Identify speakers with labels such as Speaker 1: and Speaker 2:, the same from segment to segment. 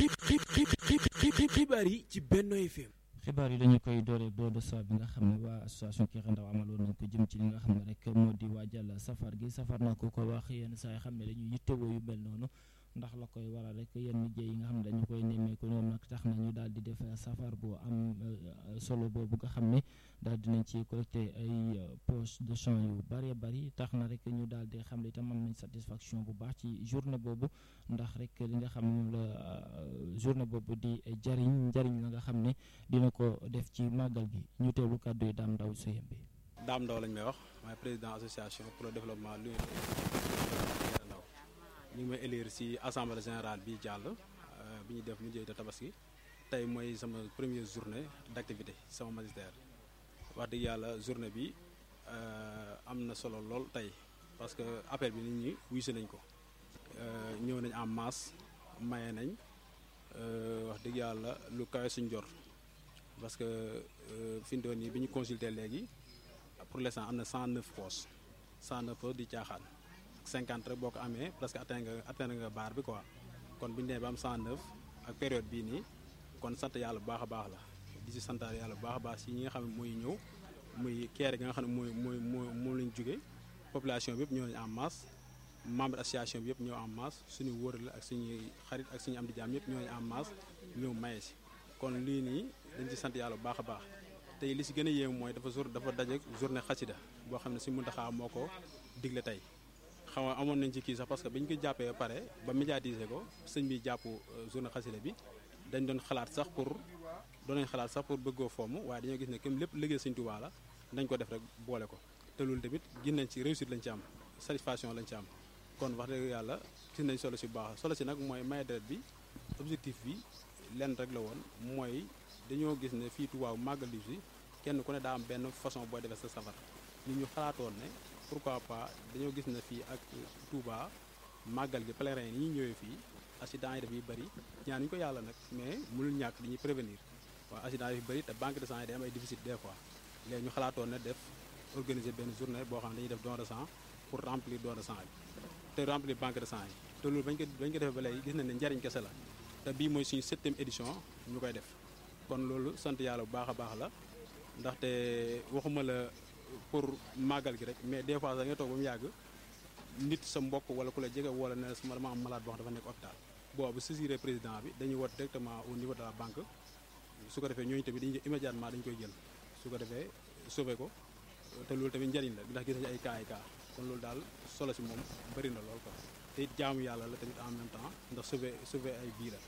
Speaker 1: xibaar yi ci Benno FM.
Speaker 2: xibaar yi dañu koy doore doodo sa bi nga xam ne waa association Kër Ndaw amaloon nañ ko jëm ci li nga xam ne rek moo di waajal safar gi safar na ko ko wax yenn saa yi xam ne dañuy yittewoo yu mel noonu ndax la koy waral rek yenn liggéey yi nga xam ne dañu koy nemmeeku ñoom nag tax na ñu daal di def safar bu am solo boobu nga xam ne daal dinañ ci collecté ay poche de champs yu bëree bëri tax na rek ñu daal di xam ne itam am nañ satisfaction bu baax ci journée boobu ndax rek li nga xam ne moom la journée boobu di jariñ njariñ la nga xam ne dina ko def ci màggal gi ñu teewlu kàddu yi daam ndaw suyem bi
Speaker 3: daam ndaw lañ may wax maay président association pour le développement lu ndaw ñu ngi may élire ci assemblée générale bi jàll bi ñu def mu jëy te tabaski tey mooy sama première journée d'activité sama magistère wax dëgg yàlla journée bi am na solo lool tey parce que appel bi nit ñi wuy si nañ ko ñëw nañ en masse maye nañ wax dëgg yàlla lu kawe suñ jor parce que fi mu doon nii bi ñu consulté léegi pour l'instant am na 109 postes 109 postes di caaxaan 50 rek boo ko amee presque atteindre nga atteindre nga barre bi quoi kon bu ñu nee ba am 109 ak période bii nii kon sant yàlla bu baax a baax la di si santaat yàlla bu baax a baax si ñi nga xam ne mooy ñëw muy keere gi nga xam ne mooy mooy mooy moom lañ jóge population bi yëpp ñëw nañu en masse membre association bi yëpp ñëw en masse suñu wóor la ak suñuy xarit ak suñu am di jaam yëpp ñëw nañu en masse ñëw maye si kon lii nii dañ ci sant yàlla bu baax a baax tey li si gën a yéem mooy dafa jour dafa daje journée xasida boo xam ne si Muntaxa moo ko digle tey xaw ma amoon nañ ci kii sax parce que bi ñu ko jàppee ba pare ba médiatiser ko sëñ bi jàpp journée xasida bi dañ doon xalaat sax pour doon nañ xalaat sax pour bëggoo fomm waaye dañoo gis ne comme lépp liggéey sëñ Tuubaa la dañ ko def rek boole ko te loolu tamit gis nañ ci réussite lañ ci am satisfaction lañ ci am kon wax dëgg yàlla gis nañ solo si bu baax solo si nag mooy maye deret bi objectif bi lenn rek la woon mooy dañoo gis ne fii Tuubaa màggal li si kenn ku ne daa am benn façon booy defee sa safar ñu ñu xalaatoon ne pourquoi pas dañoo gis ne fii ak Touba màggal gi pèlerin yi ñuy ñëwee fii accident yi dafay bëri ñaanuñu ko yàlla nag mais mënul ñàkk dañuy prévenir waaw accident yi bëri te banque de sang yi day am ay déficit des fois léegi ñu xalaatoon ne def organiser benn journée boo xam ne dañuy def don de sang pour remplir don de sang yi te remplir banque de sang yi te loolu bañ ko bañ ko defee ba léegi gis nañ ne njariñ kese la te bii mooy suñu septième édition ñu koy def kon loolu sant yàlla bu baax a baax la ndaxte waxuma la pour màggal gi rek mais des fois da nga toog ba mu yàgg nit sa mbokk wala ku la jege wala ne sama dama am malade boo xam dafa nekk hôpital boobu saisiré président bi dañuy woote directement au niveau de la banque su ko defee ñooñu tamit dañuy immédiatement dañu koy jël su ko defee sauvé ko te loolu tamit njëriñ la ndax gis nañu ay cas ay cas kon loolu daal solo si moom bëri na lool quoi te it jaamu yàlla la tamit en même temps ndax sauvé sauvé ay bii la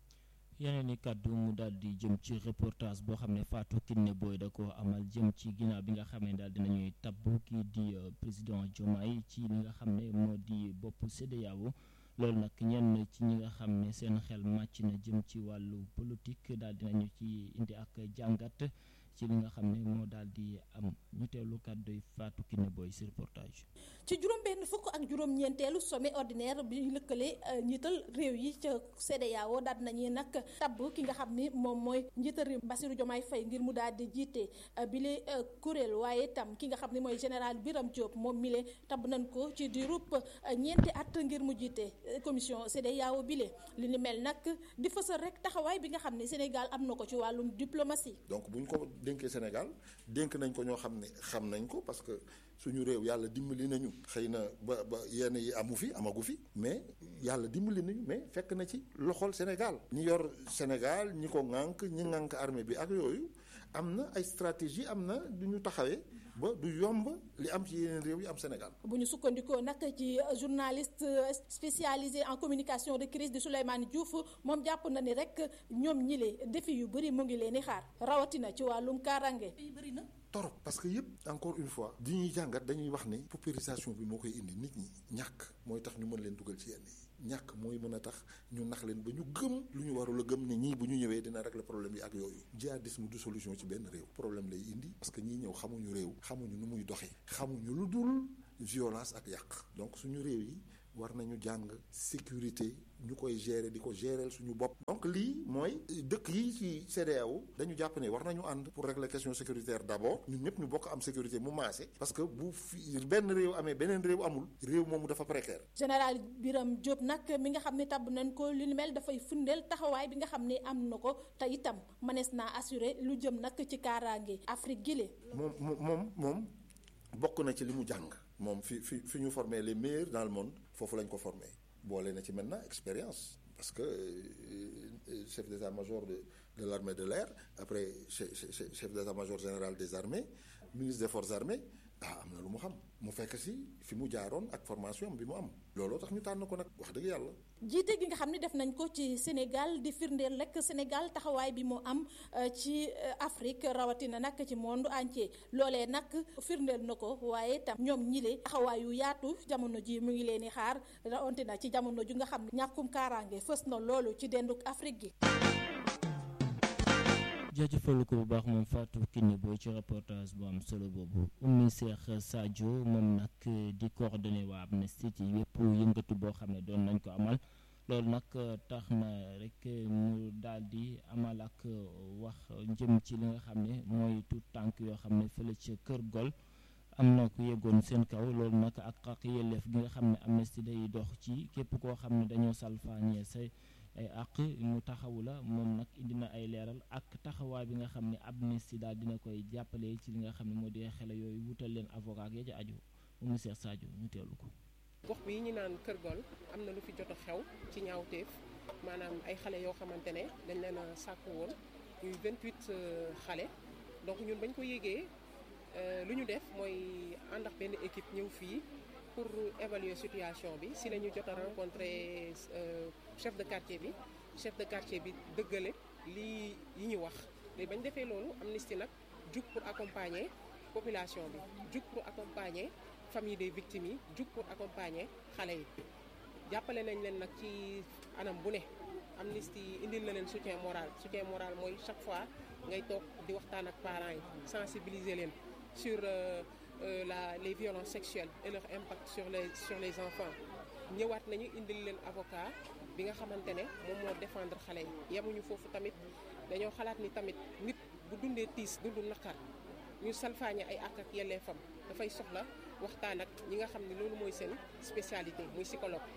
Speaker 2: yeneen i kàddu mu daal di jëm ci reportage boo xam ne Fatou Kiné Boy da ko amal jëm ci ginnaaw bi nga xam ne daal dinañuy tabb kii di président Diomaye ci li nga xam ne moo di bopp CEDEAO loolu nag ñenn ci ñi nga xam ne seen xel màcc na jëm ci wàllu politique daal dinañu ci indi ak jàngat ci li nga xam ne moo daal di am ñu teewlu kàddu Fatou Kiné Boy si reportage.
Speaker 4: ci juróom benn fukk ak juróom-ñeenteelu sommet ordinaire bi lëkkale njiital réew yi ca CEDEAO daal nañu nag tabb ki nga xam ni moom mooy njiital réew Bassirou Diomaye Faye ngir mu daal di jiite bile kuréel waaye tam ki nga xam ne mooy général Birame Diop moom mile tabb nañ ko ci diirub ñeenti at ngir mu jiite commission CEDEAO bile li ni mel nag di fësal rek taxawaay bi nga xam ne Sénégal am na ko ci wàllum diplomatie.
Speaker 5: donc bu ñu ko dénkee Sénégal dénk nañ ko ñoo xam ne xam nañ ko parce que suñu réew yàlla dimbali nañu xëy na ba ba yenn yi amu fi amagu fi mais yàlla dimbali nañu mais fekk na ci loxol Sénégal ñi yor Sénégal ñi ko ŋànk ñi ŋànk armée bi ak yooyu am na ay stratégie am na du ñu taxawee ba du yomb li am ci yeneen réew yi am Sénégal.
Speaker 4: bu ñu sukkandikoo nag ci journaliste spécialisé en communication de crise di Souleymane Diouf moom jàpp na ni rek ñoom ñile défi yu bëri mu ngi leen di xaar rawatina ci wàllum kaaraange. bëri na.
Speaker 5: torop parce que yëpp encore une fois di ñuy jàngat dañuy wax ne paupérisation bi moo koy indi nit ñi ñàkk mooy tax ñu mën leen dugal ci yenn yi ñàkk mooy mën a tax ñu nax leen ba ñu gëm lu ñu warul a gëm ne ñii bu ñu ñëwee dina régler problème yi ak yooyu jihadisme du solution ci benn réew problème lay indi parce que ñii ñëw xamuñu réew xamuñu nu muy doxee xamuñu lu dul violence ak yàq donc suñu réew yi war nañu jàng sécurité ñu koy gérer di ko gérer suñu bopp. donc lii mooy dëkk yi ci CEDEAO dañu jàpp ne war nañu ànd pour régler question sécuritaire d'abord ñun ñëpp ñu bokk am sécurité mu maase. parce que bu fi benn réew amee beneen réew amul réew moomu dafa précaire.
Speaker 4: général Birame Diop nag mi nga xam ne tabb nañ ko li ni mel dafay fundeel taxawaay bi nga xam ne am na ko te itam mënees naa assurer lu jëm nag ci kaaraange Afrique gile.
Speaker 5: moom moom moom bokk na ci li mu jàng. moom fi fi fi ñu formé les meilleurs dans le monde foofu lañ ko formé boole na ci maintenant expérience parce que euh, chef d'état-major de de l'armée de l'air après chef chef d'état-major général des armées ministre des forces armées ah am na lu mu xam mu fekk si fi mu jaaroon ak formation bi mu am looloo tax ñu tànn ko nag wax dëgg yàlla.
Speaker 4: jiite gi nga xam ne def nañ ko ci Sénégal di firndeel rek Sénégal taxawaay bi mu am ci Afrique rawatina nag ci monde entier loolee nag firndeel na ko waaye tam ñoom ñile taxawaay yu yaatu jamono ji mu ngi leen di xaar rawatina ci jamono ju nga xam ne ñàkkum kaaraange fës na loolu ci denduk Afrique gi.
Speaker 2: jaajëfal ko bu baax moom Fatou Kiné Boy ci reportage bu am solo boobu Oumy Cheikh Sadio moom nag di coordonné waa Amnesty ci yépp yëngatu boo xam ne doon nañ ko amal loolu nag tax na rek mu daal di amal ak wax jëm ci li nga xam ne mooy tout tànk yoo xam ne fële ca Kër Gol am na ku yeggoon seen kaw loolu nag ak ak yelleef gi nga xam ne Amnesty day dox ci képp koo xam ne dañoo salfaañee say ay àq mu taxawu la moom nag indi na ay leeral ak taxawaay bi nga xam ne Amnesty daal dina koy jàppale ci li nga xam ne moo di xale yooyu wutal leen avocat ya ca aju Oumy Cheikh Sadio ñu teelu ko
Speaker 6: gox bi ñu naan Kër Gol am na lu fi jot a xew ci ñaawteef maanaam ay xale yoo xamante ne dañ leen a sàkku woon ñuy 28 xale donc ñun bañ ko yégee lu ñu def mooy ànd ak benn équipe ñëw fii pour évaluer situation bi si la ñu jot a rencontré chef de quartier bi chef de quartier bi dëggale lii yi ñu wax léegi bañ defee loolu Amnesty nag jug pour accompagner population bi jug pour accompagner famille des victimes yi jug pour accompagner xale yi jàppale nañ leen nag ci anam bu ne Amnesty indil na leen soutien moral soutien moral mooy chaque fois ngay toog di waxtaan ak parents yi sensibiliser leen sur Euh, la les violences sexuelles et leur impact sur les sur les enfants ñëwaat nañu indil leen avocat bi nga xamante ne moom moo défendre xale yi yemuñu foofu tamit dañoo xalaat ni tamit nit bu dundee tiis dundu naqar ñu salfaañe ay àq ak yelleefam dafay soxla waxtaan ak ñi nga xam ne loolu mooy seen spécialité muy psychologue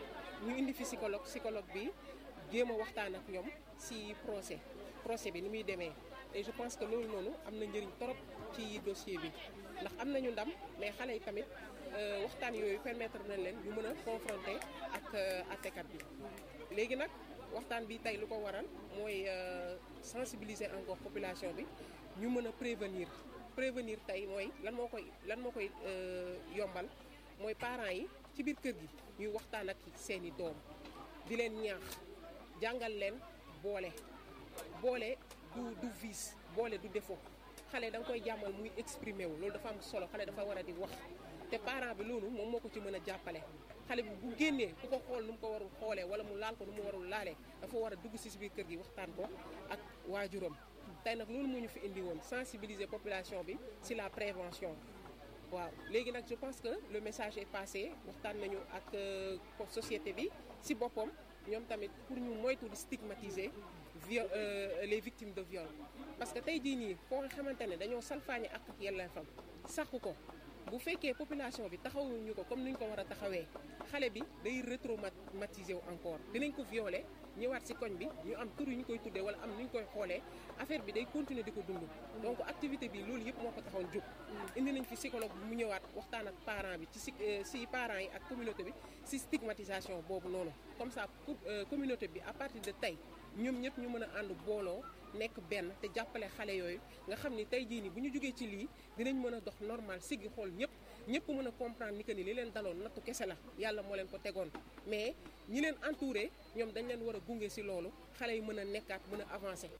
Speaker 6: ñu indi fi psychologue psychologue bi jéem a waxtaan ak ñoom ci procès procès bi ni muy demee et je pense que loolu noonu am na njëriñ torop ci dossier bi ndax am nañu ndam mais xale yi tamit waxtaan yooyu permettre nañ leen ñu mën a confronter ak àttekat bi léegi nag waxtaan bi tey lu ko waral mooy sensibiliser encore population bi ñu mën a prévenir prévenir tey mooy lan moo koy lan moo koy yombal mooy parents yi ci biir kër gi ñuy waxtaan ak seeni doom di leen ñaax jàngal leen boole boole du du vice boole du défaut xale da nga koy jàmmal muy exprimer wu loolu dafa am solo xale dafa war a di wax te parent bi loolu moom moo ko ci mën a jàppale xale bi bu génnee ku ko xool nu mu ko warul xoolee wala mu laal ko nu mu warul laalee dafa war a dugg si biir kër gi waxtaan ko ak waajuram tey nag loolu moo ñu fi indi woon sensibiliser population bi si la prévention waaw léegi nag je pense que le message est passé waxtaan nañu ak société bi si boppam ñoom tamit pour ñu moytu di stigmatiser viol les victimes de viol parce que tey jii nii koo xamante ne dañoo salfaañe ak ak yelleefam sàkku ko bu fekkee population bi taxawuñu ko comme ni ñu ko war a taxawee xale bi day retraumatiser wu encore dinañ ko violer ñëwaat ci koñ bi ñu am tur yu ñu koy tuddee wala am ni ñu koy xoolee affaire bi day continuer di ko dund donc activité bi loolu yëpp moo ko taxoon jóg indi nañ fi psychologue bi mu ñëwaat waxtaan ak parent bi ci ci parents yi ak communauté bi ci stigmatisation boobu noonu comme ça pour communauté bi à partir de tey ñoom ñëpp ñu mën a ànd booloo nekk benn te jàppale xale yooyu nga xam ni tey jii nii bu ñu jógee ci lii dinañ mën a dox normal siggi xool ñëpp ñëpp mën a comprendre ni que ni li leen daloon nattu kese la yàlla moo leen ko tegoon mais ñi leen entouré ñoom dañ leen war a gunge ci loolu xale yi mën a nekkaat mën a avancer.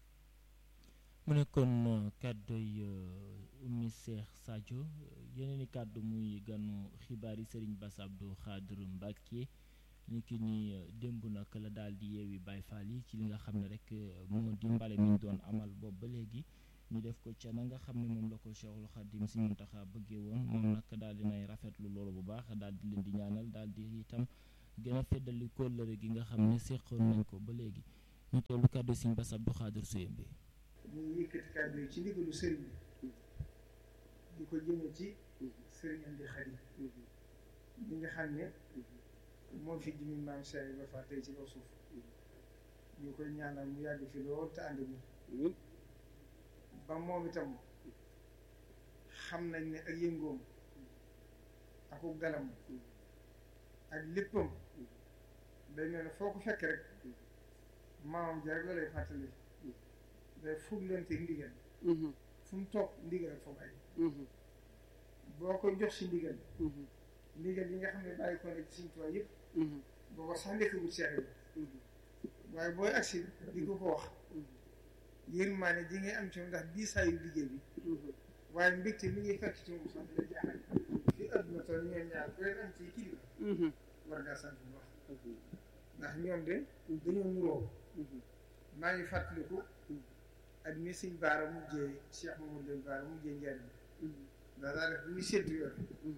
Speaker 2: mu nekkoon kàddoy Oumy Cheikh Sadio yeneen i kàddu muy ganu xibaar yi Serigne Bass Abdou Khadre Mbacké ni ki ni démb nag la daal di yeewi Baye Fall yi ci li nga xam ne rek moo di mbale mi ñu doon amal boobu ba léegi ñu def ko ca na nga xam ne moom la ko Cheikhul Khadim Sëriñ Muntaxa bëggee woon moom nag daal di nay rafetlu loolu bu baax daal di leen di ñaanal daal di itam gën a feddali kóllëre gi nga xam ne séqoon nañ ko ba léegi ñu teewlu kàddu Sëriñ Bass Abdou Khadir Suyembe
Speaker 7: ñu ngi yëkkati kàddu yi ci ndigalu sëriñ bi di ko jëme ci sëriñ Amdi Xadi ñi nga xam ne moo fi jimi maam Cheikh ba fa tey ci kaw suuf ñu koy ñaanal mu yàgg fi lool te ànd bi ba moom itam xam nañ ne ak yëngoom akuk dalam ak léppam day mel ne foo ko fekk rek maamam ja rek la lay fàttali day fuglante ndigal fu mu toog ndigal ak fa bàyyi boo koy jox si ndigal ndigal yi nga xam ne bàyyi ko ne ci Sëriñ Tuubaa yëpp booba sax nekkagul Seex bi waaye booy agsi di ko ko wax yërmaane ji ngay am ci moom ndax diisaayu liggéey bi waaye mbégte mi ngi fekk ci moom sax dina jaaxal fi adduna toll ñoom ñaar ku leen am ci kilifa war ngaa sant bu baax ndax ñoom de dañoo nuroo maa ngi fàttaliku at mi sëñ Baara mujjee Cheikh Mamadou Baara mujjee njariñ ndax daa def bu ñu séntu yoon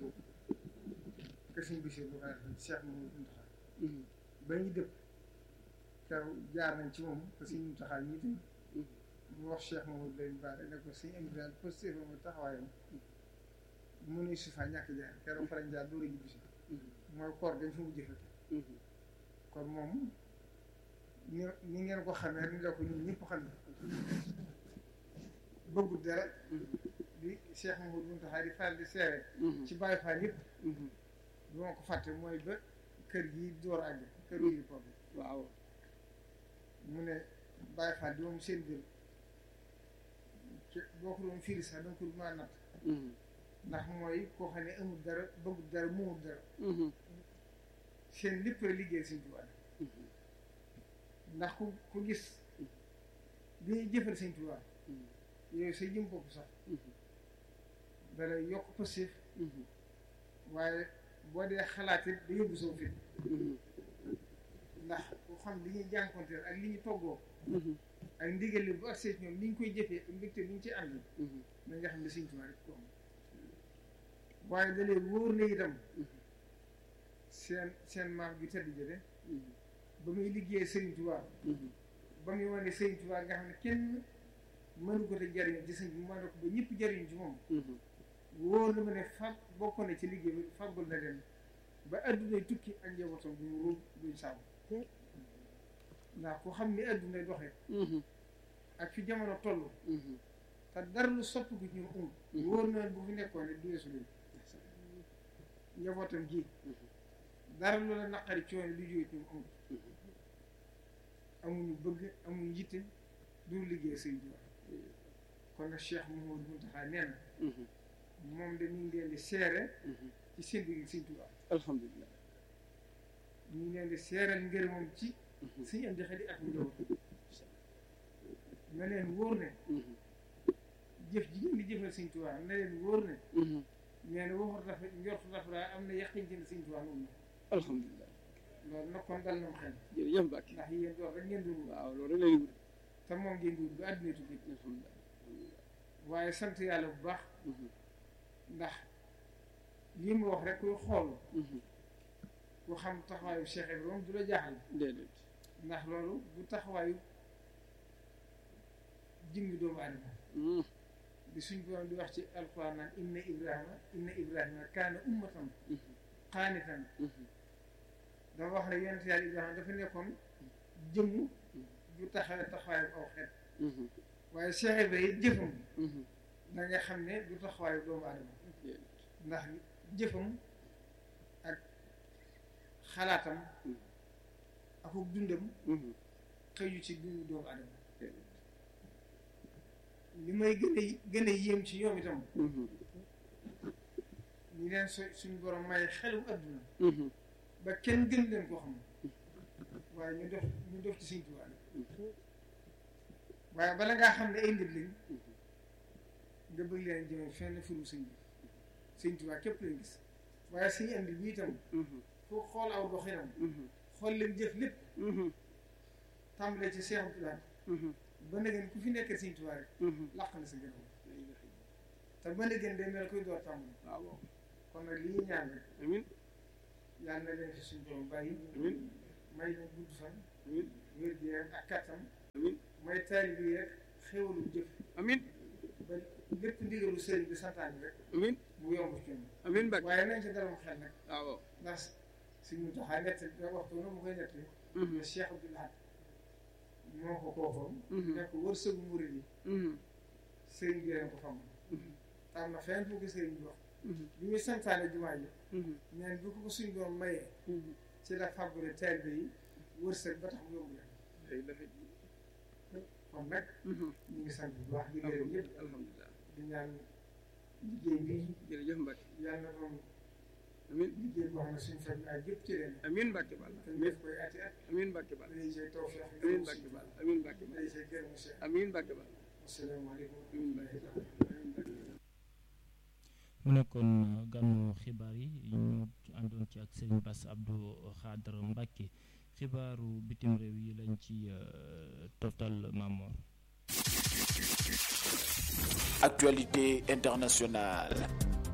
Speaker 7: que suñ bisir bu kaa def Cheikh Mamadou Muntaxa ba ñu dëpp kaw jaar nañ ci moom te suñ Muntaxa ñi tam mu wax Cheikh Mamadou Lamine Bara ne ko suñu indi daal positif mu taxawaayam mu ne su fa ñàkk jaar keroog farañ jaar dóor a ñibbi si mooy koor dañ fa mujj fekk kon moom ni ni ngeen ko xamee ni la ko ñun ñëpp xam ne bëggut dara di Cheikh Mamadou Muntaxa di faral di seere ci Baye Fall yëpp du ma ko fàtte mooy ba kër gi door àgg kër gi pop waaw mu ne Baye Fall di moom seen biir boo ko doon firi sax danga ko mën a natt ndax mooy koo xam ne amul dara bëggul dara moomul dara seen lépp la liggéey Sëñ Tuubaa ndax ku ku gis bi ñuy jëfal Sëñ Tuubaa yooyu sa jëm bopp sax dala yokk passif waaye boo dee xalaat it da yóbbu soo fit ndax ku xam li ñuy jànkonteel ak li ñu toggoo ak ndigal li bu agsee ñoom ni ñu koy jëfee ak mbégte ni ñu ci ànd na nga xam ne Sëñ Tuubaa rek ko am waaye da leen wóor na itam seen seen maam bi tëdd jële ba muy liggéey Sëriñ Tuubaa ba muy wane Sëriñ Tuubaa nga xam ne kenn mënu ko te jariñ ci sëñ bi mu wane ko ba ñëpp jariñ ci moom wóor na ma ne fag bokk na ci liggéey bi faggul na leen ba addunay tukki ak njabootam bu ñu ruub duñ saabu ndax ku xam ni addunay doxee ak fi jamono toll te dara lu soppi ko ñu um wóor na bu fi nekkoon ne du weesu leen njabootam ji dara lu la naqari coono lu jóge ci ñu um amuñu bëgg amuñu yitte du liggéey sëñ bi kon nag Cheikh Mouhamadou Mountakha nee na moom de ñu ngi leen di seere ci seen digg Sëñ Tuubaa
Speaker 8: alhamdulilah
Speaker 7: ñu ngi leen di seeral ngër moom ci suñu indi xel ak njaboot na leen wóor ne jëf ji ngeen di jëfal Sëñ Tuubaa na leen wóor ne nee na waxut dafa njortu dafa daa am na yaqin ci ne Sëñ Tuubaa moom la
Speaker 8: alhamdulilah
Speaker 7: loolu nag kon dal na xel
Speaker 8: jërëjëf Mbacke
Speaker 7: ndax yéen dox rek ngeen dund
Speaker 8: waaw loolu rek lay wut
Speaker 7: te moom ngeen dund ba àdduna tukki
Speaker 8: alhamdulilah
Speaker 7: waaye sant yàlla bu baax ndax lii mu wax rek kuy xool ku xam taxawaayu Cheikh Ibrahima du la jaaxal
Speaker 8: déedéet
Speaker 7: ndax loolu bu taxawaayu jëmmi doomu aadama di suñ borom di wax ci alquran naan inna ibrahima inna ibrahima kaana ummatan qaanitan dafa wax ne yonent yàlla ibrahima dafa nekkoon jëmm ju taxawee taxawaayu aw xeet waaye Cheikh Ibrahima jëfam da nga xam ne du taxawaayu doomu aadama ndax jëfam ak xalaatam ak dundam xëyu ci dundu doomu aadama li may gën a gën a yéem ci ñoom itam ñu leen so suñu borom may xelum adduna ba kenn gën leen koo xam waaye ñu def ñu def ci Sëñ Tuubaa waaye bala ngaa xam ne ay ndib lañ nga bëgg leen jëme fenn furu sëñ bi Sëñ Tuubaa képp lañ gis waaye suñu andi bi itam foo xool aw doxinam xool leen jëf lépp tàmbalee ci Seex Abdulaay ba léegi ku fi nekkee Sëñ Tuubaa rek làq na sa gërëm te ba léegi day mel koy door tàmbali
Speaker 8: waaw
Speaker 7: kon nag li ñuy ñaan rek
Speaker 8: amin
Speaker 7: yàlla na leen fi suñu borom bàyyi
Speaker 8: amin
Speaker 7: may leen gudd fan
Speaker 8: amin
Speaker 7: wér gi yaram ak kattan
Speaker 8: amin
Speaker 7: may taali bi rek xéwalu jëf
Speaker 8: amin
Speaker 7: ba lépp ndigalu sëriñ bi santaane rek
Speaker 8: amin
Speaker 7: mu yomb ci ñun
Speaker 8: amin Mbàkke
Speaker 7: waaye nañ ci dalal xel nag
Speaker 8: waaw
Speaker 7: ndax suñu taxaa nett da waxtu na mu koy nett ne Cheikh Abdoul Ahad moo ko koofoon nekk wërsëgu murid yi sëriñ bi leen ko fam am na fenn fu ko sëriñ bi wax bi muy santaane jumaa ji neen bu ko ko suñ doon mayee ci la fàggule taalibe yi wërsëg ba tax mu yóbbu leen kon nag ñu ngi sant bu baax di gërëm ñëpp
Speaker 8: alhamdulilah
Speaker 7: di ñaan liggéey bi
Speaker 8: jërëjëf Mbàkke
Speaker 7: yàlla na doon
Speaker 8: amin
Speaker 7: liggéey boo xam ne suñu faj ak yëpp ci leen
Speaker 8: amin Mbàkke Bal
Speaker 7: te ñu def koy ati at
Speaker 8: amin Mbàkke Bal
Speaker 7: dañuy see tawfeex
Speaker 8: amin Mbàkke Bal amin Mbàkke Bal
Speaker 7: dañuy see gërëm si
Speaker 8: amin Mbàkke Bal
Speaker 7: asalaamaaleykum
Speaker 8: amin Mbàkke Bal amin Mbàkke Bal
Speaker 2: mu nekkoon gànnu xibaar yi ñu àndoon ci ak Serigne Bass Abdou Khadre Mbacke xibaaru bitim réew yi lañ ci toftal Mamor.
Speaker 1: Actualité internationale.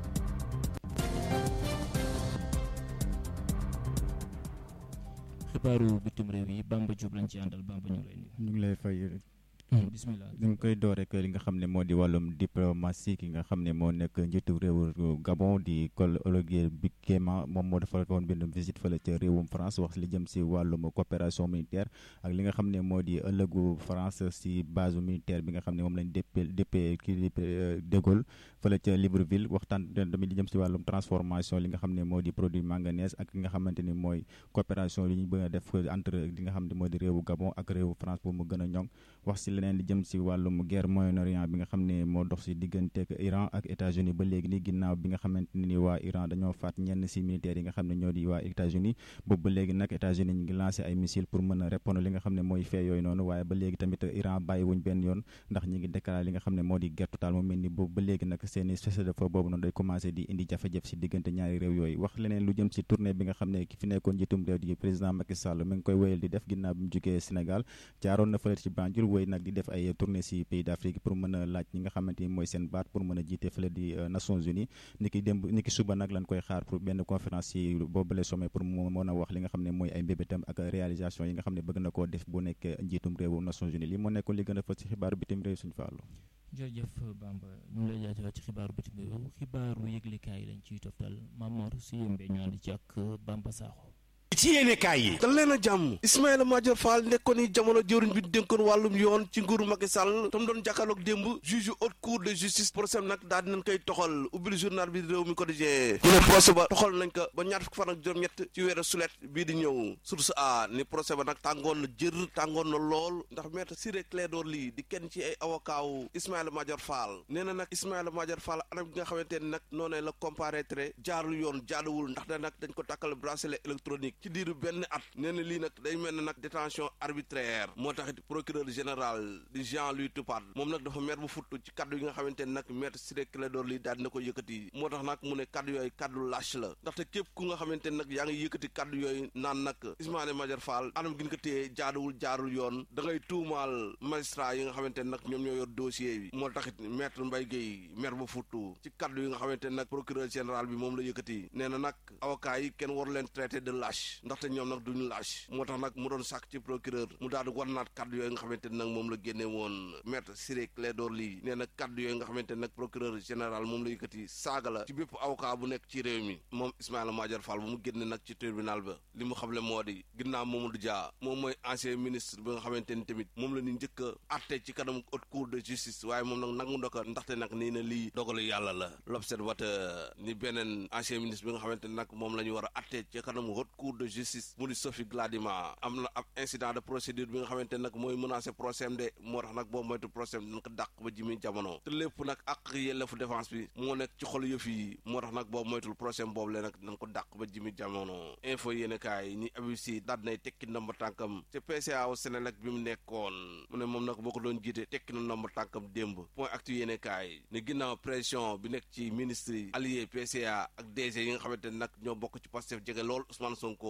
Speaker 2: xibaaru bitim réew yi Bamba Diop lañ ci àndal Bamba ñu ngi lay nuyu.
Speaker 9: ñu ngi lay fay
Speaker 2: bismillah
Speaker 9: ñu ngi koy door rek li nga xam ne moo di wàllum diplomatie ki nga xam ne moo nekk njiitu réewu Gabon di Paul Olivier Biquema moom moo dafa woon benn visite fële ca réewum France wax li jëm si wàllum coopération militaire ak li nga xam ne moo di ëllëgu France si base militaire bi nga xam ne moom lañ déppee déppee kii de Gaulle fële ca Libreville waxtaan tamit li jëm si wàllum transformation li nga xam ne moo di produit manganèse ak li nga xamante ni mooy coopération li ñu bëgg a def entre li nga xam ne moo di réewu Gabon ak réewu France pour mu gën a ñoŋ wax si leneen li jëm si wàllum guerre Moyen-Orient bi nga xam ne moo dox si diggante ak Iran ak États-Unis ba léegi ni ginnaaw bi nga xamante ni waa Iran dañoo faat ñenn si militaires yi nga xam ne ñoo di waa États-Unis boobu ba léegi nag États-Unis ñu ngi lancé ay missiles pour mën a répondre li nga xam ne mooy fee yooyu noonu waaye ba léegi tamit Iran bàyyiwuñ benn yoon ndax ñi ngi déclaré li nga xam ne moo di guerre totale mu mel ni boobu ba léegi nag seeni cessez-le-feu boobu noonu day commencé di indi jafe-jafe si diggante ñaari réew yooyu wax leneen lu jëm si tournée bi nga xam ne ki fi nekkoon njiitum réew di président Macky Sall mi ngi koy wéyal di def ginnaaw bi mu jógee Sénégal jaaroon na fële ci Banjul wéy nag di def ay tournée si pays d'Afrique pour mën a laaj ñi nga xamante ni mooy seen baat pour mën a jiite fële di Nations Unies ni ki démb ni ki suba nag lañ koy xaar pour benn conférence si boobule sommet pour mu mën a wax li nga xam ne mooy ay mbébétam ak réalisation yi nga xam ne bëgg na koo def bu nekk njiitum réewu Nations Unies li moo nekkoon li gën a fës si xibaaru bitim réew suñu fàllu
Speaker 2: jërëjëf Bamba ñu ngi lay jaajëfal ci xibaaru bitim réew xibaaru yëglekaay lañ ciy toftal Mamor si yëmbee ñu ànd ci ak Bamba Sakho
Speaker 1: ci yéenekaay yi
Speaker 10: dal leen a jàmm Ismaïla Madior Fall nekkoon ni jamono jëwriñ bi dénkoon wàllum yoon ci nguuru Macky Sall tam doon jàkkaarloog démb juge haute cour de justice procès nag daal dinañ koy toxal ubbil journal bi réew mi quotidien mu ne procès ba toxal nañ ko ba ñaar fukki fan ak juróom-ñett ci weeru sulet bii di ñëw source a ni procès ba nag tàngoon na jër tàngoon na lool ndax maître Ciré Clédor Ly di kenn ci ay avocat wu Ismaïla Madior Fall nee na nag Ismaïla Madior Fall anam gi nga xamante ne nag noonee la comparaître jaarul yoon jaaduwul ndax da nag dañ ko tàkkal bracelet électronique ci diiru benn at nee na lii nag day mel ne nag détention arbitraire moo taxit procureur général di Jean-Louis Toupade moom nag dafa mer bu futt ci kaddu yi nga xamante ne nag maître Ciré Clédor Ly daal dina ko yëkkati moo tax nag mu ne kaddu yooyu kaddu lâche la ndaxte képp ku nga xamante ne nag yaa ngi yëkkati kaddu yooyu naan nag Ismaïla Madior Fall anam gi ñu ko téye jaaduwul jaarul yoon da ngay tuumaal magistrat yi nga xamante ne nag ñoom ñoo yor dossier bi moo taxit maître Mbaye Guèye mer bu futtu ci kaddu yi nga xamante ne nag procureur général bi moom la yëkkati nee na nag avocat yi kenn waru leen traité de lâche ndaxte ñoom nag duñu lâche moo tax nag mu doon sàkk ci procureur mu daal di war naat kaddu yooyu nga xamante ne nag moom la génne woon maître Ciré Clédor Ly nee na kaddu yooyu nga xamante ne nag procureur général moom la yëkkati saaga la ci bépp avocat bu nekk ci réew mi moom Ismaïla Madior Fall bu mu génne nag ci tribunal ba li mu xamle moo di ginnaaw Mamadou Dia moom mooy ancien ministre bi nga xamante ni tamit moom la ñu njëkk a atte ci kanam haute cour de justice waaye moom nag nangu ndoka ndaxte nag nii na lii dogalu yàlla la l'observateur ni beneen ancien ministre bi nga xamante ne nag moom la ñu war a atte ci kanam haute cour de justice mu di Sophie Gladima am na ab incident de procédure bi nga xamante ne nag mooy menacé procès de moo tax nag boo moytu procès dañ ko dàq ba jimi jamono te lépp nag ak yelleefu défense bi moo nekk ci xol yëf yi moo tax nag boo moytul procès boobu le nag dañ ko dàq ba jimi jamono info yéene kaay ni Habib Sy daal nay tekki ndomba tànkam ca PCA wu Sénélec bi mu nekkoon mu ne moom nag boo ko doon jiite tekki na ndomba tànkam démb point actu yéene kaay ne ginnaaw pression bi nekk ci ministre yi allié PCA ak DG yi nga xamante ne nag ñoo bokk ci Pastef jege lool Ousmane Sonko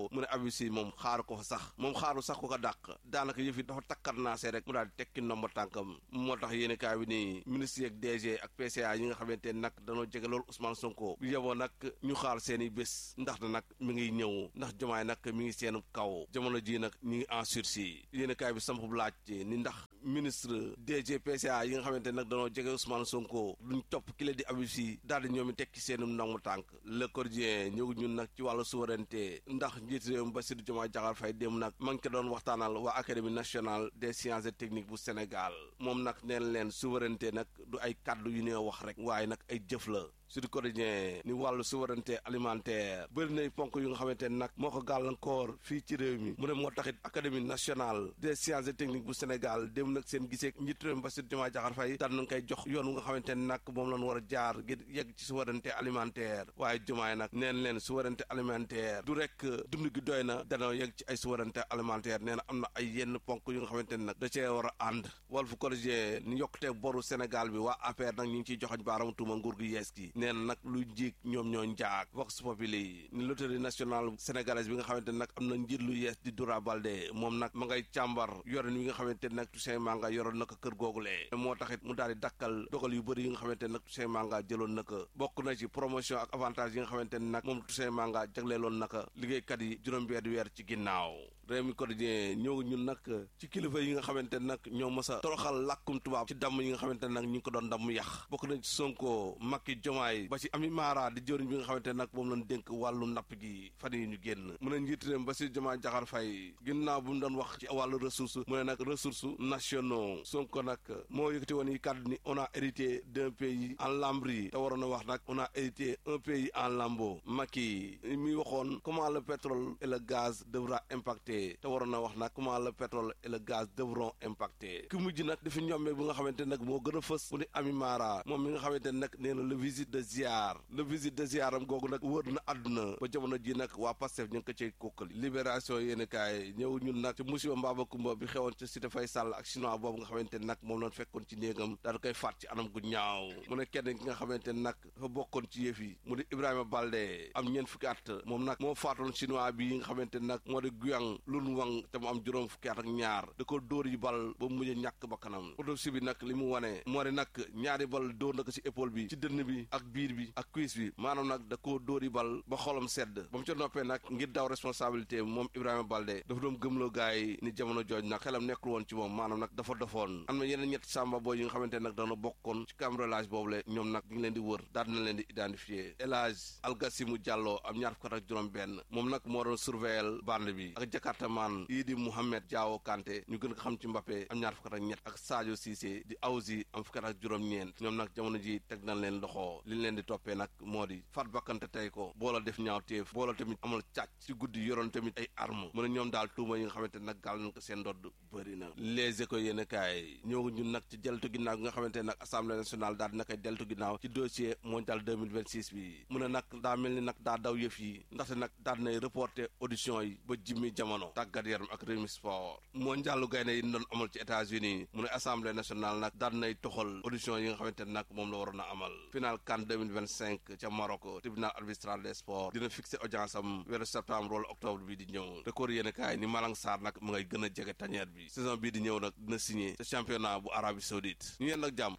Speaker 10: Sonko mu ne Habib Sy moom xaaru ko fa sax moom xaaru sax ko ko dàq daanaka yëf yi dafa takkat naasee rek mu daal di tekki ndomba tànkam moo tax yéen kaay bi nii ministre yeeg DG ak PCA yi nga xamante ne nag dañoo jege loolu Ousmane Sonko bu yeboo nag ñu xaar seen i bés ndax na nag mi ngi ñëw ndax jomaay nag mi ngi seen kaw jamono ji nag ñu ngi en sursis yéen kaay bi samp bu laaj ni ndax ministre DG PCA yi nga xamante ne nag dañoo jege Ousmane Sonko duñ topp ki la di Habib Sy daal di ñoom i tekki seen ndomba tànk le quotidien ñëw ñun nag ci wàllu souveraineté ndax njiit réew mi Bassirou Diomaye Diakhar Faye dem nag ma ngi ko doon waxtaanal waa académie nationale des sciences et techniques bu Sénégal moom nag neen leen souveraineté nag du ay kàddu yu ne wax rek waaye nag ay jëf la Sud Quotidien ni wàllu souveraineté alimentaire bëri nay ponk yu nga xamante ne nag moo ko gàllankoor fii ci réew mi mu ne moo taxit académie nationale des sciences et techniques bu Sénégal dem nag seen gisee njiit réew mi Bassirou Diomaye Diakhar Faye daan nañ koy jox yoon wu nga xamante ne nag moom lañ war a jaar ngir yegg ci souveraineté alimentaire waaye Diomaye nag neen leen souveraineté alimentaire du rek dund gi doy na danoo yegg ci ay souveraineté alimentaire nee na am na ay yenn ponk yu nga xamante ne nag da cee war a ànd Walf Quotidien ni yokkutee boru Sénégal bi waa APR nag ñu ngi ciy joxañ baaraam tuuma nguur gi yees gi nee na nag lu njiig ñoom ñoo njaag Vox Populi ni loterie nationale sénégalaise bi nga xamante ne nag am na njiit lu yees di Doura Baldé moom nag ma ngay càmbar yorin wi nga xamante ne nag Toussaint Manga yoroon na ko kër googule moo taxit mu daal di dakkal dogal yu bëri yi nga xamante ne nag Toussaint Manga jëloon na ko bokk na ci promotion ak avantage yi nga xamante ne nag moom Toussaint Manga jagleeloon na ko liggéeykat yi juróom-benn weer ci ginnaaw réew mi quotidien ñëw ñun nag ci kilifa yi nga xamante ne nag ñoo mës a toroxal làkkum tubaab ci damm yi nga xamante ne nag ñu ngi ko doon damm yàq bokk nañ ci Sonko Macky Diomaye ba ci Ami Mara di jëriñ bi nga xamante ne nag moom lañ dénk wàllu napp gi fan yi ñu génn mu ne njiit réew ba si Diomaye Diakhar Faye ginnaaw bu mu doon wax ci wàllu ressource mu ne nag ressources nationaux Sonko nag moo yëkkati woon yi kàddu ni on a hérité d'un pays en lambris te waroon a wax nag on a hérité un pays en lambeaux Macky mi waxoon comment le pétrole et le gaz devra impacter te waroon na wax nag comment le pétrole et le gaz devront impacter ki mujj nag dafa ñommee bu nga xamante nag moo gën a fës mu di Ami Mara moom mi nga xamante ne nag nee na le visite de ziar le visite de ziar am googu nag wër na àdduna ba jamono ji nag waa Pastef ñu ngi ko cay kókkali libération yéen kaay ñëw ñun nag ci musiba mbaaba kumba bi xewoon ci cité Faye Sall ak chinois boobu nga xamante ne nag moom lañ fekkoon ci néegam daal koy faat ci anam gu ñaaw mu ne kenn ki nga xamante ne nag dafa bokkoon ci yëf yi mu di Ibrahima Balde am ñeent fukki at moom nag moo faatoon chinois bi nga xamante ne nag moo di Guyang lun wang te mu am juróom fukki at ak ñaar da ko dóor yi bal ba mu mujj ñàkk bakkanam autopsie bi nag li mu wane moo di nag ñaari bal dóor na ko ci épaule bi ci dënn bi ak biir bi ak cuisse bi maanaam nag da koo dóor yi bal ba xolam sedd ba mu ca noppee nag ngir daw responsabilité moom Ibrahima Balde dafa doon gëmloo gars yi ni jamono jooj nag xelam nekkul woon ci moom maanaam nag dafa dofoon am na yeneen ñetti sàmba booy yi nga xamante nag dana bokkoon ci cambrelage boobu le ñoom nag ñu ngi leen di wër daal na leen di identifier El Hadj Algasimu Diallo am ñaar fukk ak juróom benn moom nag moo doon surveiller bande bi ak jakartamaan yii di Mouhamed Diawo Kanté ñu gën ko xam ci Mbappé am ñaar fukk ak ñett ak Sadio Cissé di Awzi am fukk ak juróom-ñeent ñoom nag jamono ji teg nañ leen loxo li ñu leen di toppee nag moo di faat bakkante tey ko boola def ñaaw téef boola tamit amal càcc ci guddi yoroon tamit ay arme mu ne ñoom daal tuuma yi nga xamante nag gàll nañ ko seen ndodd bëri na les écoles yéen kaay ñëw ñun nag ci deltu ginnaaw gi nga xamante nag assemblée nationale daal dina koy deltu ginnaaw ci dossier mondial 2026 bi mu ne nag daa mel ni nag daa daw yëf yi ndaxte nag daal nay reporter audition yi ba jimmi jamono tàggat yaram ak Rewmi Sport mondialu gaynde yi doon amal ci États-Unis mu ne assemblée nationale nag daal nay toxal audition yi nga xamante nag moom la waroon a amal final CAN 2025 ca Maroc tribunal arbitral des sports dina fixé audience am weeru septembre wala octobre bi di ñëw record yéen kaay ni Malang Sarr nag mu ngay gën a jege tanière bi saison bii di ñëw nag dina signé ca championnat bu Arabie Saoudite ñu yeen nag jàmm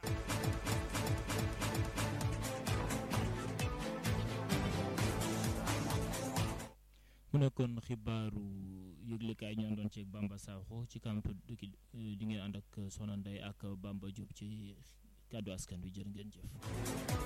Speaker 2: mu nekkoon xibaaru yëglekaay ñoo doon ceeg Bamba Sakho ci camp di ngeen ànd ak Soxna Ndeye ak Bamba Diop ci kàddu askan wi jërë ngeen jëf